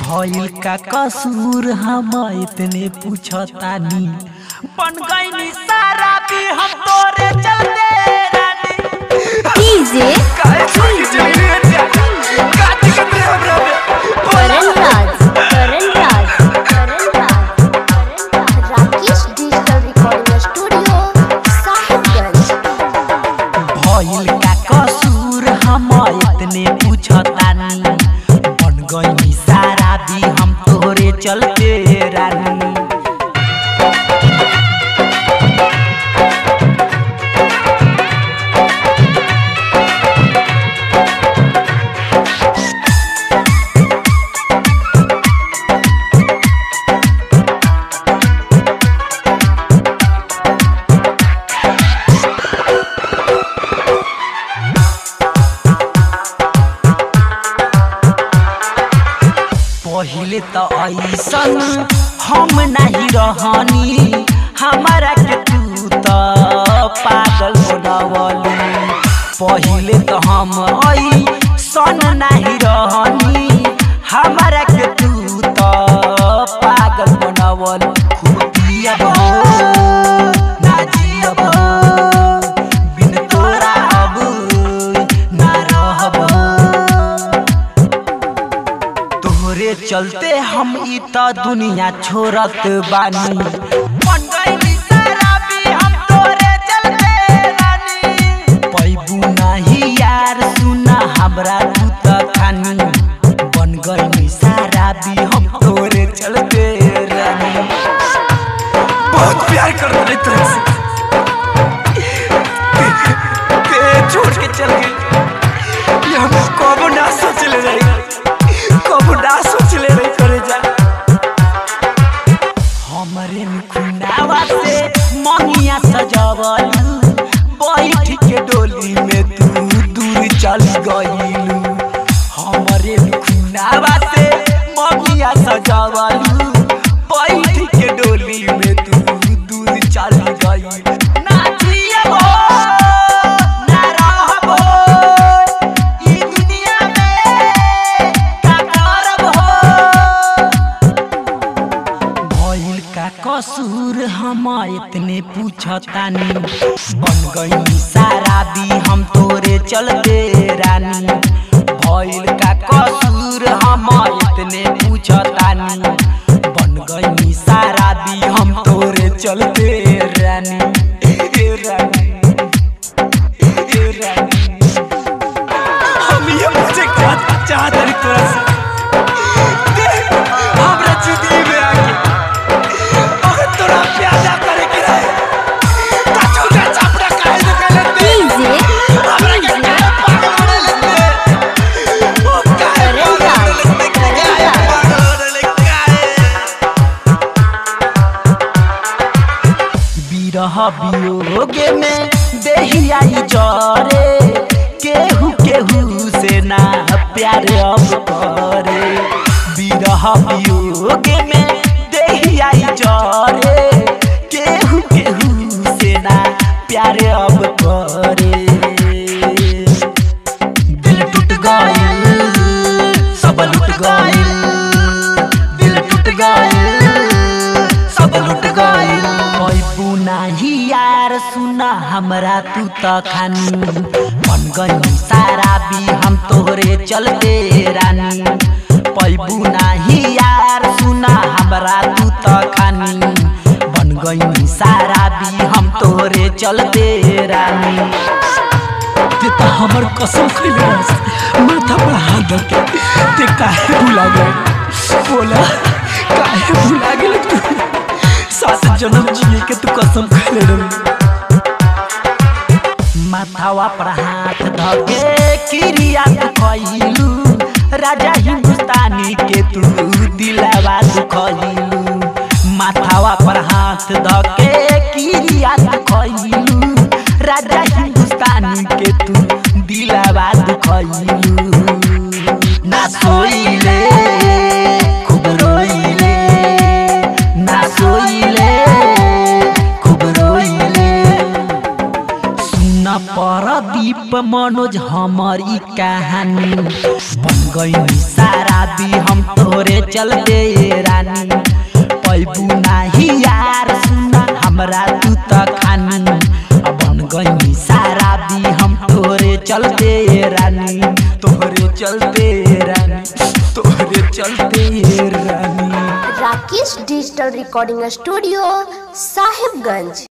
भइल का कसूर हम इतने पूछतानी बन गई सारा भी हम तोरे चलते रानी डीजे काहे छोड़ी चली रे जा का दिक्कत रे हमरा में Karan Raj Karan Raj Karan Raj Karan Raj Rakesh digital recording studio Sahibganj भइल का कसूर हम इतने पूछतानी बन गई सारा भी हम तोरे चलते रानी पहिले त ऐसन हम नहीं रहनी हमारा के तू त पागल बनवली पहिले त हम ऐसन नहीं रहनी हमारा के तू त पागल बनवल खूब पियब हो ना जियब हो बिन तोरा अब ना रहब तोहरे चलते हम ई त दुनिया छोड़त बानी बन गइली शराबी हम तोरे चलते रानी पैबू नाही यार सुना हमरा तू त खानी बन गइली शराबी हम तोरे चलते रानी बहुत प्यार कर रहे तेरे से ते- ते छोड़ के चल गई ये हम कबो ना सोच ले रही कबो ना सोच ले रही करे जा हमरे खुनावा से मनिया सजवलू बैठ के डोली में तू दूर चल गईलू हमरे खुनावा से मनिया सजवलू बैठ के डोली में तू दूर चल गई ना जियबो ना रहबो ई दुनिया में का करब हो भइल का कसूर हम इतने पूछतानी बन गई सारा भी हम तोरे चलते रानी भइल का कसूर हम इतने पूछतानी बन गई सारा भी हम तोरे चलते रानी ए रानी ए रानी हम ये मुझे क्या चाहत रही तोरा से देख, हमरा जिंदगी में आके अगर तोरा प्यादा करे के रहे ता छोटा चापड़ा काहे से कहले दे डीजे हमरा के काहे पागल बना लेते ओ काहे करण पागल राज, बना लेते करण काहे राज। पागल बना लेते काहे बिरह वियोगे में देहियाई जरे केहू केहू से ना प्यार अब करे बिरह वियोगे में देहियाई जरे केहू केहू से ना प्यार अब करे दिल टूट गइल सब लुट गइल दिल टूट गइल सब लुट गइल पैबू नाही यार सुना हमरा तू त खानी बन गई सारा भी हम तोहरे चलते रानी पैबू नाही यार सुना हमरा तू त खानी बन गई सारा भी हम तोहरे चलते रानी ते त हमर कसम खइले रस माथा पर हाथ धर के ते काहे भुला गए बोला काहे भुला गेल तू सात जन्म जिए के तू कसम खइले रही माथावा पर हाथ धके किरिया तू खइलू राजा हिंदुस्तानी के तू दिलावा तू खइलू माथावा पर हाथ धके किरिया तू खइलू राजा हिंदुस्तानी के तू दिलावा तू खइलू ना सोइले खूब रोइले ना सोइले खूब रोइले सुन परदीप मनोज हमर ई कहानी बन गई शराबी हम तोरे चलते ये रानी पैबू नाही यार सुना हमरा तू त खानी अब बन गई शराबी हम तोरे चलते ये रानी तोरे चलते ये रानी तोरे चलते ये रानी Rakesh digital recording studio Sahibganj